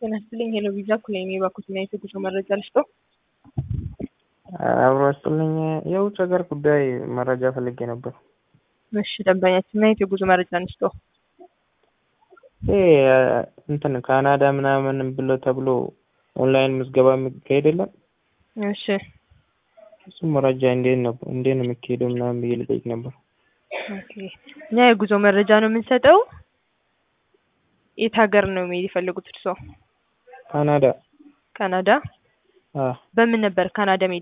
ጤና ይስጥልኝ ሄሎ ቪዛ ኩሌሜ ባኩትና የትጉዞ መረጃ ልስጦ። አብሮ አስጥልኝ የውጭ ሀገር ጉዳይ መረጃ ፈልጌ ነበር። እሺ ደንበኛችንና የትጉዞ መረጃ እንስጦ። ይሄ እንትን ካናዳ ምናምን ብሎ ተብሎ ኦንላይን ምዝገባ የሚካሄድ የለም? እሺ እሱ መረጃ እንዴት ነው እንዴት ነው የሚካሄደው ምናምን ብዬ ልጠይቅ ነበር። ኦኬ እኛ የጉዞ መረጃ ነው የምንሰጠው። የት ሀገር ነው መሄድ የፈለጉት እርስዎ? ካናዳ ካናዳ። አ በምን ነበር ካናዳ መሄድ